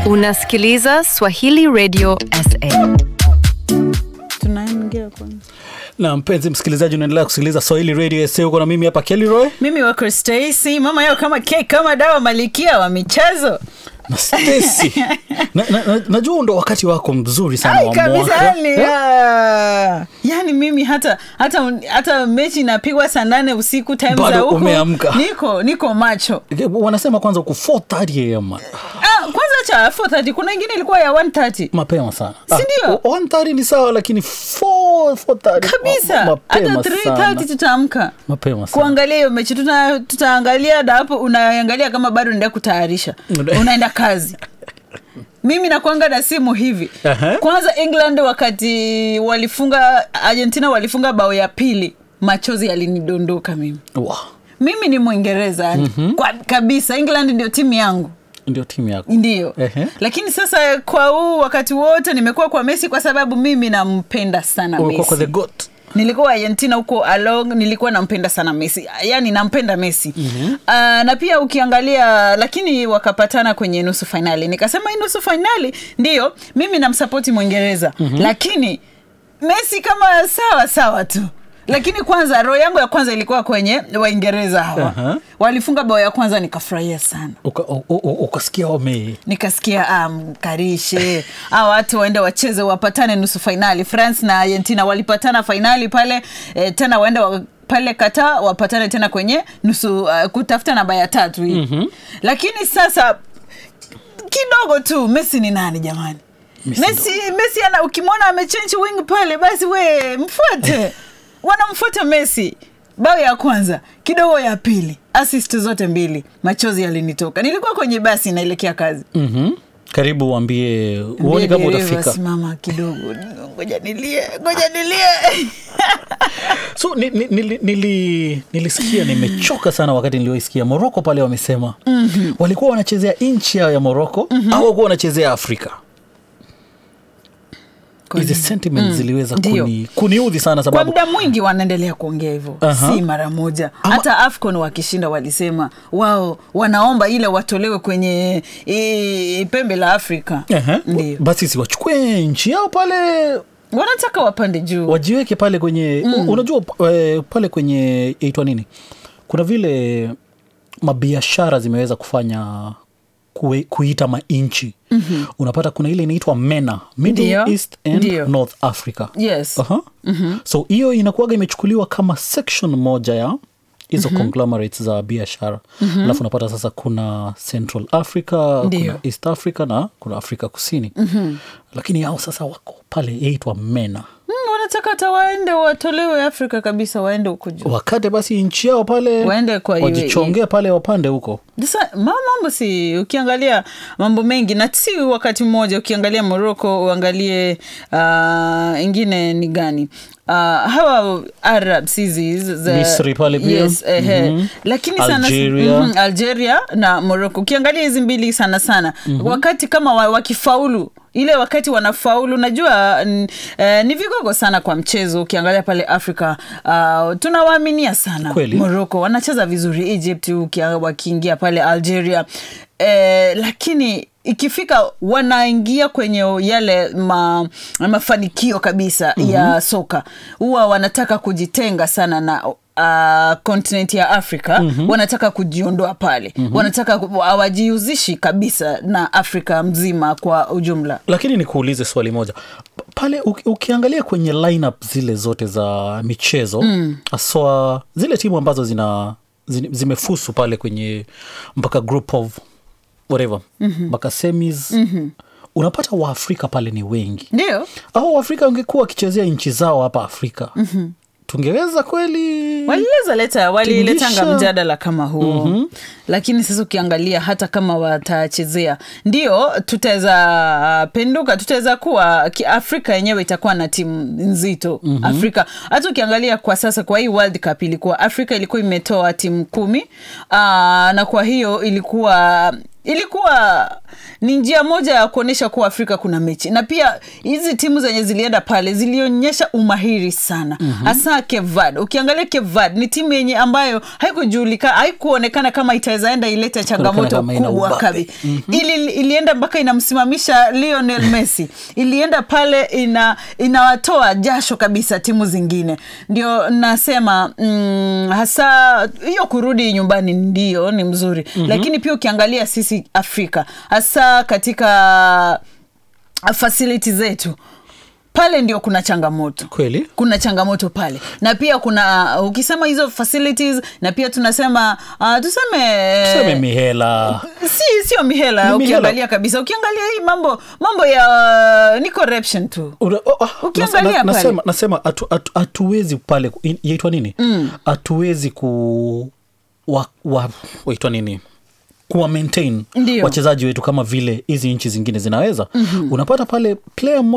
Unasikiliza Swahili Radio SA. tunaingia kwanza na mpenzi msikilizaji unaendelea kusikiliza swahili radio sa uko na mimi hapa kelroy mimi wako Stacy mama yao kama cake kama dawa malikia wa michezo na stesi na, na, na, najua ndo wakati wako mzuri sana Ai, wa kabisa mwaka yani, Eh? ah. yani mimi hata hata hata mechi inapigwa saa nane usiku time Bado za huku umeamka. niko niko macho wanasema kwanza uko 4:30 am ah, kwanza cha 4:30 kuna ingine ilikuwa ya 1:30 mapema sana Si ndio? Ah, 1:30 ni sawa lakini 4 4:30 kabisa ma- hata mapema 3:30 sana tutaamka mapema sana kuangalia hiyo mechi tuta, tutaangalia da hapo unaangalia kama bado naenda kutayarisha unaenda kazi mimi nakwanga na simu hivi Aha. kwanza england wakati walifunga argentina walifunga bao ya pili machozi yalinidondoka mimi Wow. mimi ni mwingereza yani kwa kabisa england ndio timu yangu ndio timu yako ndio Ehe. lakini sasa kwa huu wakati wote nimekuwa kwa messi kwa sababu mimi nampenda sana Umekuwa kwa the messi goat nilikuwa argentina huko along nilikuwa nampenda sana messi yani nampenda messi mm-hmm. uh, na pia ukiangalia lakini wakapatana kwenye nusu fainali nikasema hii nusu fainali ndio mimi namsapoti mwingereza mm-hmm. lakini messi kama sawa sawa tu lakini kwanza roho yangu ya kwanza ilikuwa kwenye waingereza hawa Aha. walifunga bao ya kwanza nikafurahia sana Uka- u- u- u- ukasikia wame nikasikia ah, mkarishe a watu waende wacheze wapatane nusu fainali france na argentina walipatana fainali pale eh, tena waende wa, pale kata wapatane tena kwenye nusu uh, kutafuta namba ya tatu hii mm-hmm. lakini sasa kidogo tu messi ni nani jamani Messi messi, messi ana ukimwona amechange wing pale basi we mfuate wanamfuata messi bao ya kwanza kidogo ya pili assist zote mbili machozi yalinitoka nilikuwa kwenye basi naelekea kazi Mhm. karibu uambie uone kama Dereva, utafika simama kidogo ngoja nilie ngoja nilie so ni, ni, nili, nili, nilisikia nimechoka sana wakati nilioisikia moroko pale wamesema mm-hmm. walikuwa wanachezea nchi yao ya moroko mm-hmm. au walikuwa wanachezea afrika hizi sentiment ziliweza Ndio. kuni, kuniudhi sana kwa sababu muda mwingi wanaendelea kuongea hivyo Aha. si mara moja Ama- hata afcon wakishinda walisema wao wanaomba ile watolewe kwenye i, pembe la afrika Ehe. ndio basi si wachukue nchi yao pale wanataka wapande juu wajiweke pale kwenye mm. unajua eh, pale kwenye yaitwa nini kuna vile mabiashara zimeweza kufanya kue, kuita mainchi mm-hmm. unapata kuna ile inaitwa mena middle Ndio. east and Ndio. north africa yes Aha. Mm-hmm. so hiyo inakuwaga imechukuliwa kama section moja ya hizo mm-hmm. conglomerates za biashara mm-hmm. alafu unapata sasa kuna central africa Ndio. kuna east africa na kuna afrika kusini mm-hmm. lakini hao sasa wako pale yaitwa mena mm, wanataka hata waende watolewe afrika kabisa waende huko juu wakate basi nchi yao pale Waende kwa wajichongee pale wapande huko sasa ma- mambo si ukiangalia mambo mengi na si wakati mmoja ukiangalia morocco uangalie uh, ingine ni gani uh, hawa arabs hizi hizi za- Misri pale pia. yes, ehe. Mhm. lakini sana Algeria. Mhm, algeria na morocco ukiangalia hizi mbili sana sana mm-hmm. wakati kama wa, wakifaulu ile wakati wanafaulu najua n, eh, ni vigogo sana kwa mchezo ukiangalia pale afrika uh, tunawaaminia sana Kweli. morocco wanacheza vizuri egypt ukia- wakiingia pale algeria eh, lakini ikifika wanaingia kwenye yale ma, mafanikio kabisa mm-hmm. ya soka huwa wanataka kujitenga sana na uh, continent ya afrika mm-hmm. wanataka kujiondoa pale mm-hmm. wanataka ku- hawajihusishi kabisa na afrika mzima kwa ujumla lakini nikuulize swali moja P- pale uki, ukiangalia kwenye lineup zile zote za michezo haswa zile timu ambazo zina zi- zimefusu pale kwenye mpaka group of whatever mpaka semis unapata waafrika pale ni wengi ndio au waafrika wangekuwa wakichezea nchi zao hapa afrika tungeweza kweli walileza leta waliletanga Tingisha. mjadala kama huo mm-hmm. lakini sasa ukiangalia hata kama watachezea ndio tutaweza penduka tutaweza kuwa ki- afrika yenyewe itakuwa na timu nzito mm-hmm. afrika hata ukiangalia kwa sasa kwa hii world cup ilikuwa afrika ilikuwa imetoa timu kumi Aa, na kwa hiyo ilikuwa ilikuwa ni njia moja ya kuonyesha kuwa afrika kuna mechi na pia hizi timu zenye zilienda pale zilionyesha umahiri sana hasa mm-hmm. kevad ukiangalia kevad ni timu yenye ambayo haikujulikana haikuonekana kama itaweza enda ilete changamoto kama ina kubwa ubabe. kabi ili ilienda mpaka inamsimamisha lionel messi ilienda pale ina inawatoa jasho kabisa timu zingine ndio nasema mm, hasa hiyo kurudi nyumbani ndio ni mzuri mm-hmm. lakini pia ukiangalia sisi afrika hasa katika fasiliti zetu pale ndio kuna changamoto kweli kuna changamoto pale na pia kuna uh, ukisema hizo facilities na pia tunasema uh, tuseme tuseme mihela si sio mihela Ni mihela. ukiangalia kabisa ukiangalia hii mambo mambo ya ni corruption tu Ura- oh, ah, Ukiangalia nas- na- pale. nasema nasema hatu- hatu- hatuwezi pale ku- in- yaitwa nini hatuwezi ku wa, wa, waitwa nini kuwa maintain Ndio. wachezaji wetu kama vile hizi nchi zingine zinaweza mm-hmm. unapata pale player mmoja